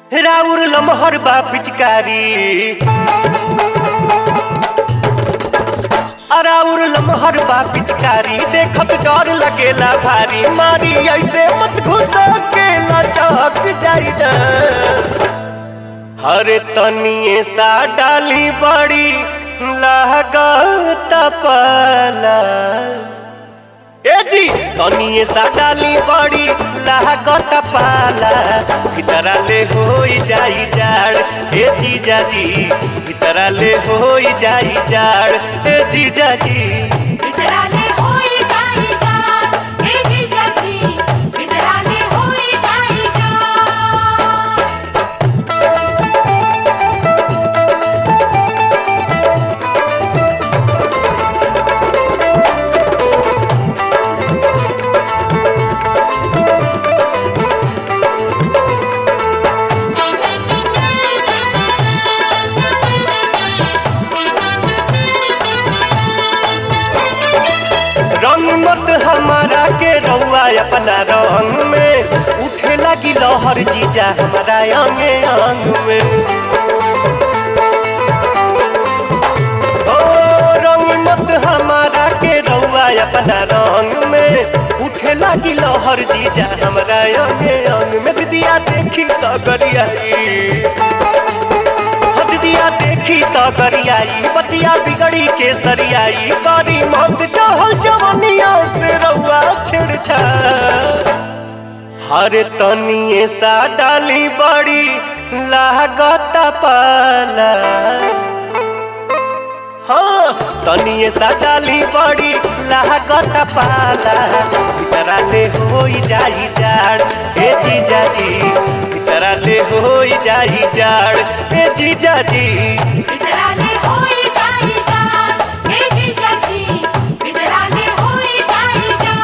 राउर लमहर बा पिचकारी अराउर लमहर बा पिचकारी देखत डर लगेला भारी मारी ऐसे मत घुस के लचक जाई ना हरे तनिए सा डाली बड़ी लागत पाला ए जी तनिए सा डाली बड़ी लागत पाला भीतरा ले होई जाई जाड़ ए जीजा जी भीतरा ले होई जाई जाड़ ए जीजा जी वितराले होई जाई जा हे जीजाजी वितराले होई जाई जा रंग मत हमारा के रउआ अपना रंग में उठे लगी लहर जीजा हमारा अंगे अंग में ओ रंग मत हमारा के रउआ अपना रंग में उठे लगी लहर जीजा हमारा अंगे अंग में दीदिया देखी तो गरियाई दिया देखी तो गरियाई बतिया बिगड़ी के सरियाई करी मत चहल जवनिया से रउआ छिड़छा हर तनिए सा डाली बड़ी लागत पाला हाँ तनिए सा डाली बड़ी लागत पाला भीतरा ले होई जाई जाड़ ए जीजा जी भीतरा ले होई जाई जाड़ ए जीजा जी वितराले होई जाई जा हे जीजाजी वितराले होई जाई जा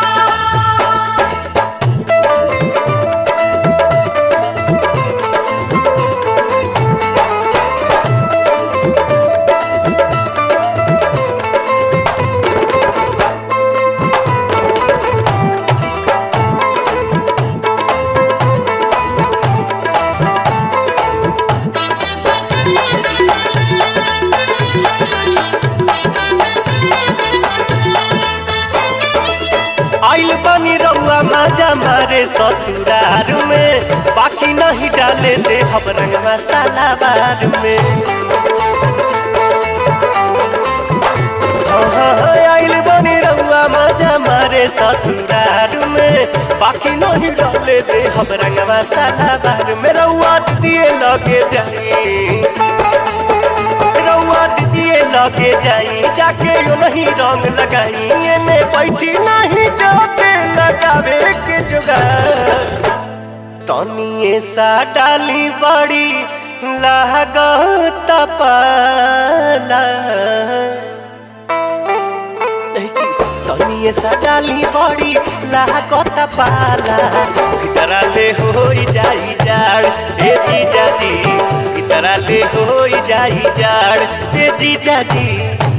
आइल बनी रउआ माजा मारे ससुरार में बाकी नहीं डाले दे हम रंग मसाला बार में हाँ, हाँ, हाँ, आइल बनी रउआ माजा मारे ससुरार में बाकी नहीं डाले दे हम रंग मसाला बार में रउआ दिए लगे जाई रउआ दीदिए लगे जाई जाके यो नहीं रंग लगाई एने बैठी नहीं जाते लगावे के जुगाड़ तनिए सा डाली बड़ी लागत पाला ए जी, तनिए सा डाली बड़ी लागत पाला भीतरा ले होई जाई जाड़ ए जीजा जी भीतरा ले होई जाई जाड़ ए जीजा जी